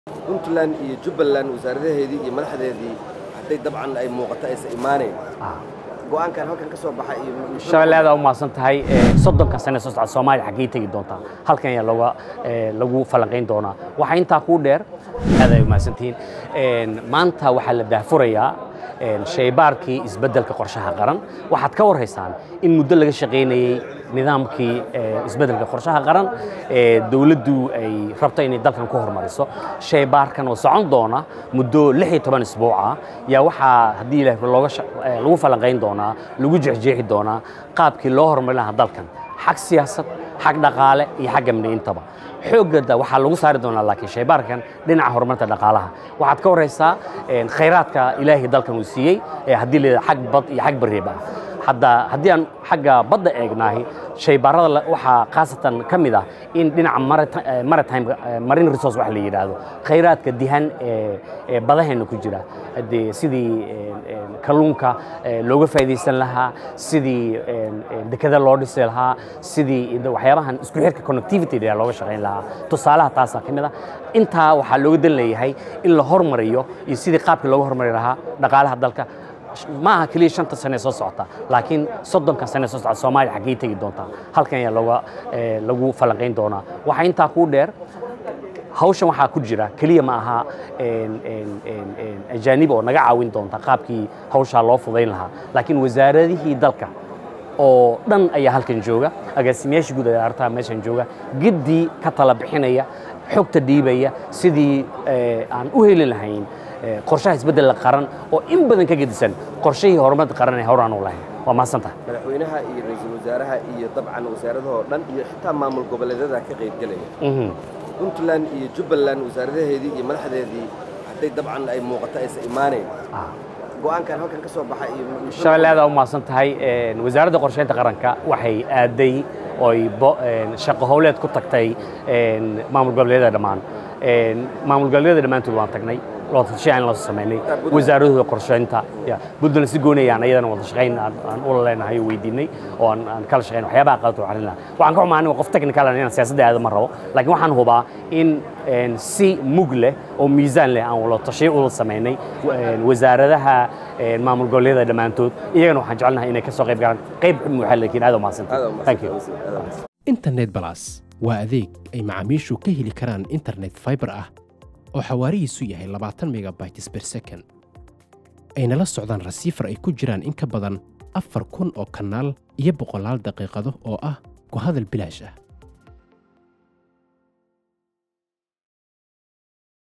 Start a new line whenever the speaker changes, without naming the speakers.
puntland iyo jubbaland wasaaradaheedii iyo madaxdeedii hadday dabcan ay muuqato aysan imaanayn go'aankan halkan ka soo baxa iyo
shabeelle aad aa u mahadsan tahay soddonka sane soo socda soomaaliya xaggee tegi doontaa halkan ayaa looga lagu falanqayn doonaa waxaa intaa kuu dheer aad ay u mahadsantihiin maanta waxaa la daahfurayaa shaybaarkii isbeddelka qorshaha qaran waxaad ka warhaysaan in muddo laga shaqaynayey nidaamkii isbeddelka qorshaha qaran ee dowladdu ay rabto inay dalkan ku hormariso shaybaarkan oo socon doona muddo lix iyo toban isbuuca yaa waxaa haddii ilaah looga lagu falanqayn doonaa lagu jexjeexi doonaa qaabkii loo horumarin lahaa dalkan xag siyaasad xag dhaqaale iyo xag amni intaba xoogada waxaa lagu saari doonaa laakiin shaybaarkan dhinaca horumarinta dhaqaalaha waxaad ka waraysaa khayraadka ilaahay dalkan uu siiyey haddii la xag bad iyo xag bariib ah hadda haddii aan xagga badda eegnaahi shaybaarada waxaa khaasatan ka mid ah in dhinaca maritime marine resource wax la yidhaahdo khayraadka dihan ee badaheenna ku jira haddee sidii kalluunka looga faa'iidaysan lahaa sidii dekada loo dhisi lahaa sidii waxyaabahan isku xirka connectivity looga shaqayn lahaa tusaalaha taasaa ka mid ah intaa waxaa looga dan leeyahay in la hormariyo iyo sidii qaabkii looga hormari lahaa dhaqaalaha dalka ma aha keliya shanta sane soo socota laakiin soddonka sane soo socda soomaaliya xaggee tegi doontaa halkan ayaa looga lagu falanqayn doonaa waxaa intaa kuu dheer hawshan waxaa ku jira keliya ma aha ajaanib oo naga caawin doonta qaabkii hawshaa loo fudayn lahaa laakiin wasaaradihii dalka oo dhan ayaa halkan jooga agaasimayaasha guud ayaa artaa meeshan jooga giddii ka tala bixinaya xogta dhiibaya sidii aan u heli lahayn qorshaha isbeddelka qaran oo in badan ka gedisan qorshihii horumarka qaran ee horaan u lahayn waa mahadsantaha
madaxweynaha iyo ra-iisul wasaaraha iyo dabcan wasaaradahoo dhan iyo xitaa maamul goboleedyada ka qaybgelaya puntland iyo jubbaland wasaaradaheedii iyo madaxdeedii hadday dabcan ay muuqato aysan imaanayn go'aankan halkan ka soo baxa iyo
shabeelle aad aa u mahadsan tahay wasaaradda qorsheynta qaranka waxay aaday oy shaqo howleed ku tagtay maamul goboleedyada dhammaan maamul goboleedyada dhammaantood waan tagnay wadatashay aan la samaynay wasaaradooda qorsheynta puntland si goonayaan ayadana wada shaqayn aan ula leenahay oo weydiinay oo aan kala shaqayn waxyaabaha qaladka waxaan lahaa waxaan ka xumaa aniga qof technical ah inaan siyaasadda aada ma rabo laakiin waxaan hubaa in si mug leh oo miisaan leh aan wada tashay ula samaynay wasaaradaha maamul goboleedyada dhammaantood iyagana waxaan jecelnahay inay ka soo qayb galaan qayb muuxa laakiin aad u mahadsantahay thank you
internet balas waa adeeg ay macaamiishu ka heli karaan internet fiber ah oo xawaarihiisu yahay labaatan megabytes ber second ayna la socdaan rasiifar ay ku jiraan in ka badan afar kun oo kanaal iyo boqolaal daqiiqado oo ah ku hadal bilaash ah